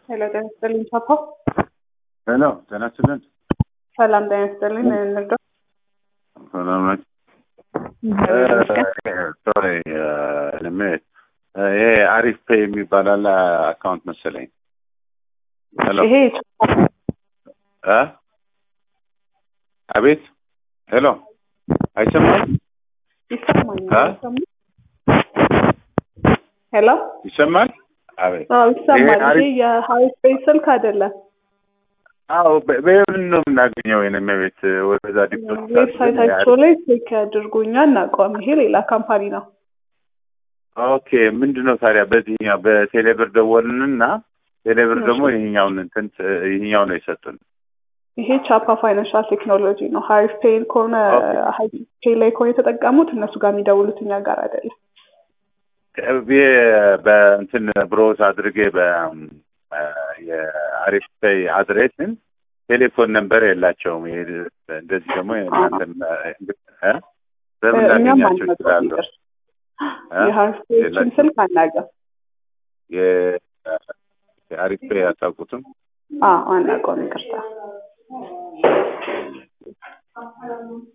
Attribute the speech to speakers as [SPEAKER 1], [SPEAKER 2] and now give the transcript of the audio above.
[SPEAKER 1] ሄሎ ጤና ይስጥልኝ ፓፓ።
[SPEAKER 2] ሄሎ ጤና ይስጥልን።
[SPEAKER 1] ሰላም ጤና ይስጥልኝ ንግዶ
[SPEAKER 2] ሰላም ናችሁ? ሶሪ ልሜት ይሄ አሪፍ ፔይ የሚባል አለ አካውንት መሰለኝ። ሄሎ
[SPEAKER 1] ይሄ
[SPEAKER 2] እ አቤት ሄሎ አይሰማም?
[SPEAKER 1] ይሰማኛል።
[SPEAKER 2] አ?
[SPEAKER 1] አይሰማም? ሄሎ
[SPEAKER 2] ይሰማል? አቤት
[SPEAKER 1] አዎ ይሰማል።
[SPEAKER 2] ይሄ
[SPEAKER 1] ይሄ
[SPEAKER 2] አሪፍ-
[SPEAKER 1] የሀሪፍ ቤት ስልክ አይደለም።
[SPEAKER 2] አዎ በ- በምን ነው የምናገኘው? የኔ ቤት ወደዛ ዲፖዚት
[SPEAKER 1] ዌብሳይታቸው ላይ ቼክ ያድርጉኛ እናውቀውም። ይሄ ሌላ ካምፓኒ ነው።
[SPEAKER 2] ኦኬ ምንድን ነው ታዲያ በዚህኛው በቴሌብር ደወልንና ቴሌብር ደግሞ ይሄኛውን እንትን ይሄኛው ነው የሰጡን።
[SPEAKER 1] ይሄ ቻፓ ፋይናንሻል ቴክኖሎጂ ነው። ሀሪፍ ፔይን ከሆነ
[SPEAKER 2] ኦኬ።
[SPEAKER 1] ሀሪፍ ፔይ ላይ ከሆነ የተጠቀሙት እነሱ ጋር የሚደውሉት እኛ ጋር አይደለም።
[SPEAKER 2] ብ- በእንትን ብሮዝ አድርጌ በ የአሪፍ ፔይ አድሬስን ቴሌፎን ነምበር የላቸውም። ይሄ እንደዚህ ደግሞ የእናንተን እ? በምን
[SPEAKER 1] እኛም
[SPEAKER 2] ላገኛቸው
[SPEAKER 1] አናውቀውም።
[SPEAKER 2] ይችላለሁ?
[SPEAKER 1] ይቅር
[SPEAKER 2] እ?
[SPEAKER 1] የሀሪፍ ፔይችን
[SPEAKER 2] የላቸውም።
[SPEAKER 1] ስልክ አናውቅም።
[SPEAKER 2] የ- የአሪፍ ፔይ አታውቁትም?
[SPEAKER 1] አዎ አናውቀውም። ይቅርታ